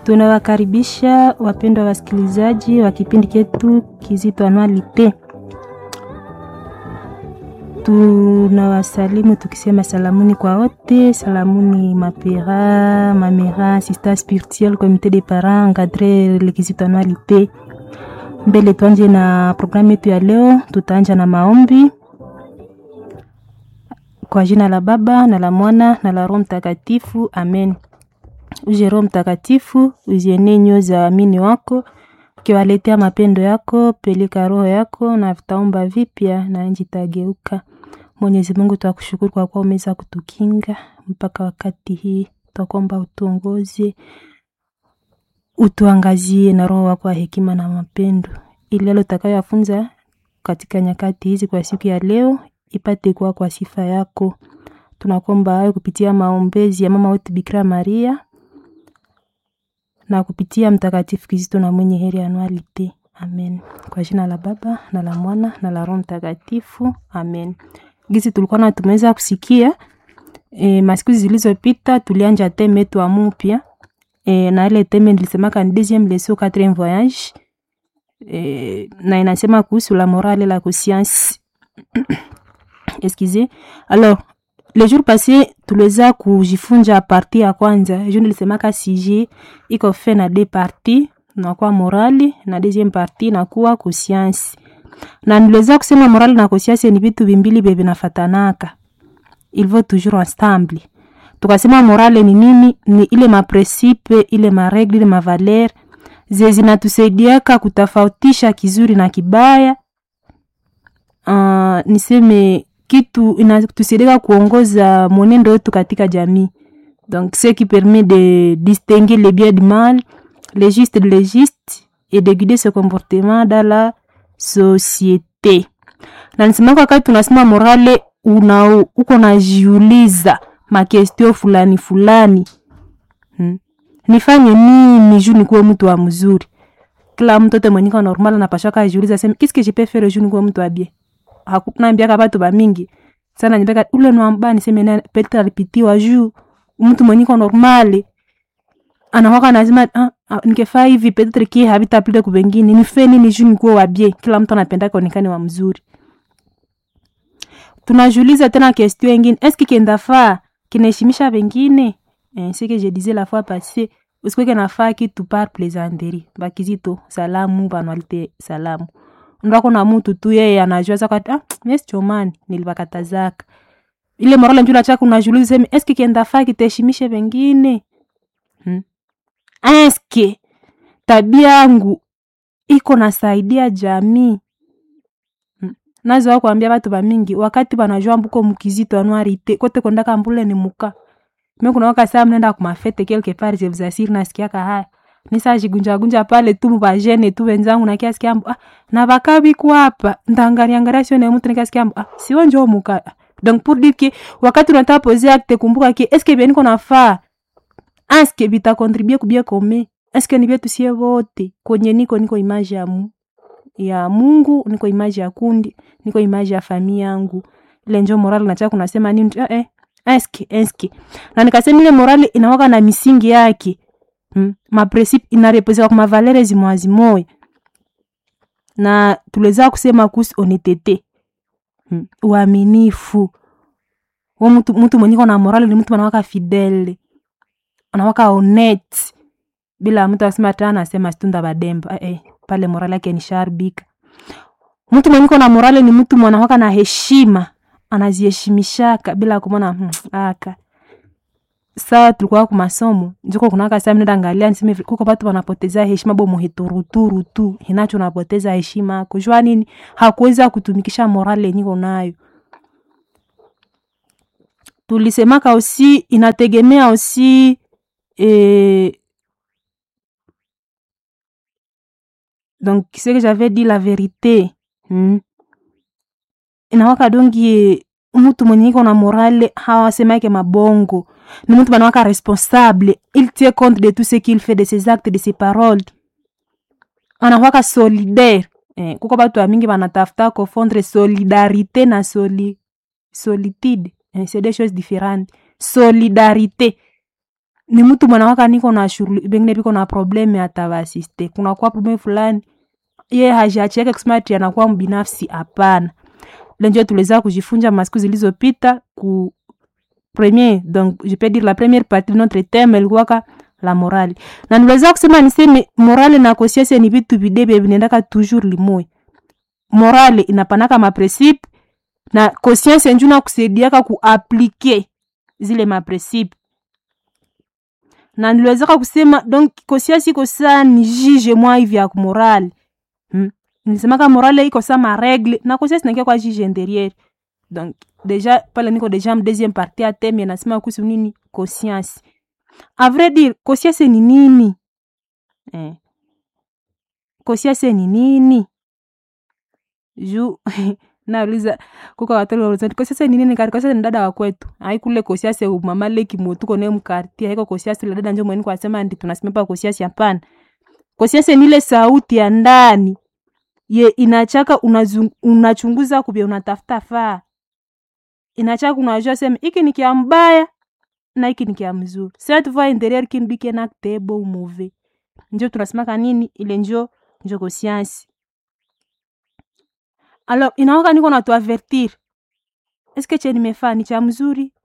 Tunawakaribisha wapendwa wasikilizaji wa kipindi chetu Kizito Anualite. Tunawasalimu tukisema salamuni kwa wote, salamuni mapera, mamera, assistant spirituel, comité de parents, encadré le Kizito Anualite. Mbele tuanje na programu yetu ya leo, tutaanja na maombi kwa jina la Baba na la Mwana na la Roho Mtakatifu, amen. Uje Roho Mtakatifu, uzienee nyoyo za waamini wako, ukiwaletea mapendo yako, peleka roho yako na vitaumba vipya na nchi itageuka. Mwenyezi Mungu, twakushukuru kwa kuwa umeweza kutukinga mpaka wakati hii, twakuomba utuongoze, utuangazie na roho wako wa hekima na mapendo, ili yale utakayoyafunza katika nyakati hizi kwa siku ya leo ipate kuwa kwa sifa yako. Tunakuomba hayo kupitia maombezi ya mama wetu Bikira Maria na kupitia Mtakatifu Kizito na mwenye heri Anualite. Amen. Kwa jina la Baba na la Mwana na la Roho Mtakatifu. Amen. Gizi tulikuwa na tumeweza kusikia e, masiku zilizopita tulianja teme yetu mupya e, na ile teme nilisemaka ni deuxième leçon quatrième voyage e, na inasema kuhusu la morale la conscience excusez alors le jour passé tuliweza kujifunza parti ya kwanza ju nilisemaka sije iko fe na de parti nakuwa morali na deuxième parti nakuwa conscience na niliweza kusema morali na conscience ni vitu vimbili vye vinafatanaka il va toujours ensemble tukasema morale ni nini ni ile mapresipe ile maregle ile mavaler ze zinatusaidiaka kutofautisha kizuri na kibaya uh, niseme kitu inatusaidia kuongoza mwenendo wetu katika jamii donc ce qui permet de distinguer le bien du mal le juste de l'égiste et de guider ce comportement dans la société na nisemaka wakati tunasema morale una uko najiuliza makestio fulani fulani hmm. nifanye nini juu nikuwe mtu wa mzuri kila mtoto mwenyika normal anapashaka ajiuliza sema qu'est-ce que je peux faire juu nikuwe mtu wa bien hakunaambiaka batu bamingi sana nipeka ule nwamba niseme na petre alipitiwa juu mtu mwenyiko normali anakwaka nazima ah, ah, nikefaa hivi petre ki habitapile kubengine nife nini juu nikuwe wa bien kila mtu anapenda kaonekane wa mzuri tunajuliza tena question ingine eske kendafaa kinaheshimisha wengine eh, ce que je disais la fois passée usikweke nafaa kitu par plaisanterie bakizito salamu banwalite salamu ndako na mtu tu yeye anajua zaka ah yes chomani nilibakatazaka ile morale njula chako unajiuliza sema eske kienda faa kitaheshimishe wengine hmm? eske tabia yangu iko nasaidia jamii hmm? nazo wako ambia watu bamingi wakati banajua mbuko mukizito anuarite kote kondaka mbule ni muka mimi kuna waka saa mnenda kumafete quelque part je vous assure nasikiaka haya nisajigunjagunja pale tu mubajene tu wenzangu na kiasi kiambo ah, na bakabi hapa ndangariangaria sione mtu nikiasi kiambo ah, sio njoo muka donc pour dire que wakati unataka poser acte kumbuka que est ce que bien niko nafaa est ce que bita contribuer kubia kome est ce que ni vyetu sie wote kwenye niko niko image ya mu ya Mungu niko image ya kundi niko image ya familia yangu ile njoo moral nataka kunasema nini eh, eh eske eske na nikasema ile morale inawaka na misingi yake hmm? mapresipe inarepresenta kwa mavalere zimoya zimoya na tuliweza kusema kuhusu honestete hmm? uaminifu wa mtu, mtu mwenye na morale ni mtu anawaka fidele anawaka honest bila mtu asema tena anasema stunda bademba eh, eh, pale morale yake ni sharbika mtu mwenye na morale ni mtu mwanawaka na heshima anaziheshimishaka bila kumona hmm, aka saa tulikuwa ku masomo njiko kunaka saa mnenda angalia niseme kuko batu wanapoteza heshima bo muhituruturu tu hinacho napoteza heshima kujua nini hakuweza kutumikisha morale niko nayo tulisemaka aussi inategemea aussi eh, donc ce que j'avais dit la vérité hmm? inawaka dongi mtu mwenye iko na morale hawasemake mabongo ni mtu banawaka responsable il tient compte de tout ce qu'il fait de ses actes de ses paroles anakwaka solidaire eh, kuko batu mingi banatafuta kofondre solidarité na soli, solitude eh, c'est des choses différentes solidarité ni mtu mwanawaka niko na shughuli bengine biko na probleme atawasiste kunakuwa probleme fulani ye hajiachiake kusema ati anakuwa mbinafsi hapana lenjo tuliweza kujifunza masiku zilizopita ku premier donc je peux dire la première partie de notre thème ilikuwaka la morale na niweza kusema niseme morale na conscience ni vitu videbe vinaendaka toujours limoya morale inapanaka mapresipe na conscience nju nakusaidiaka kuaplike zile mapresipe na niliwezaka kusema donc conscience iko saa ni jige mwa hivi ya morale hmm? nilisemaka morale iko saa maregle na conscience nakia kwa jige intérieur donc deja pale niko deja m deuxième partie ya teme nasema kuhusu nini conscience a vrai dire conscience ni nini eh. conscience ni nini juu nauliza kuko watoto wauliza kosiasa ni nini kari kosiasa ni dada wa kwetu haikule kosiasa mama leki motuko ne mkarti haiko kosiasa la dada njo mweni kwa sema ndi tunasimama pa kosiasa hapana kosiasa ni ile sauti ya ndani ye inachaka unazung, unachunguza kubya unatafuta faa inachaka unajua sema iki ni kia mbaya na iki ni kia mzuri sasa tuva interieur kindu kena tebo mauvais njo tunasemaka nini ile njo njo conscience alors inawaka niko na tuavertir eske che nimefaa ni cha mzuri